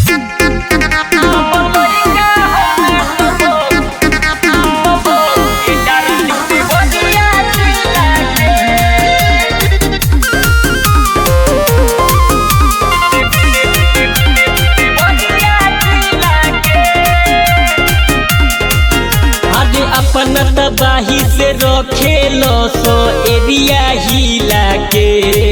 अरे अपन तबाही से रखेलो सो एरिया हिला के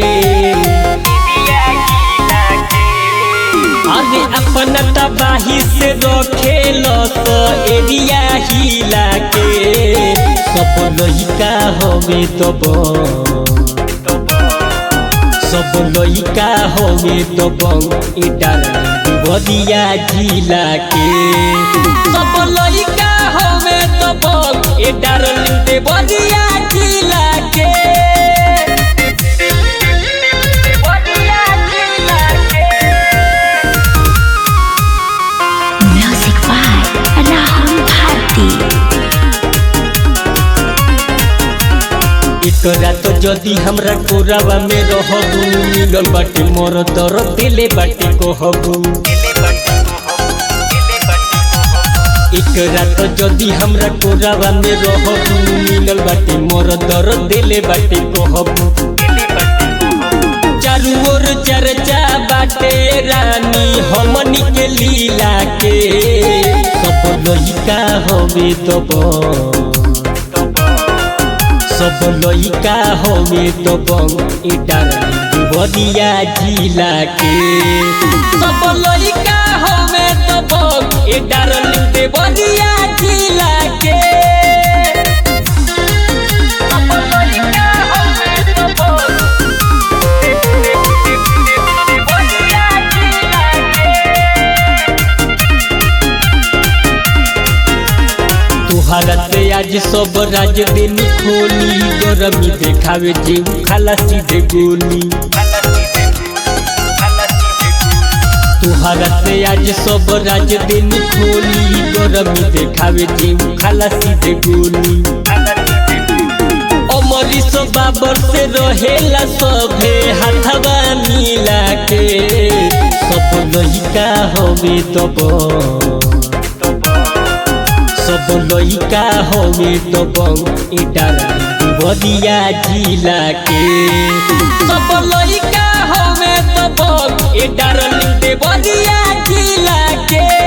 अरे अपन तबाही से रखेलो सो एरिया हिला के सब लइका हवे तब सब लइका हवे तब इटा बदिया जिला के सब लइका हवे तब ए डार्लिंग दे बदिया जिला के Music by Rahul Bharti. एकरा तो जदी हमरा कोरावा में रहबू मिलल बाटे मोर दर दिले बाटे कहबू एकरा तो जदी हमरा कोरावा में रहबू मिलल बाटे मोर दर दिले बाटे कहबू चारू ओर चर्चा बाटे रानी हमनी के लीला के सब लइका हवे तब सब लइका हवे तब इटा बदिया जिला के सब लइका हवे तब ए डार्लिंग दे बदिया जिला के सब लइका हवे तब बदिया जिला तुहरा से आज सब राज दिन खोली गरमी देखावे जीव खाला सीधे गोली तुहरा से आज सब राज दिन खोली गरमी देखावे जीव खाला सीधे गोली अमरीश बाबर से रहेला सभे हाथवा मिला के सब लइका हवे तब सब लइका हवे तब इटा बदिया जिला के सब लइका हवे तब ए डार्लिंग दे बदिया जिला के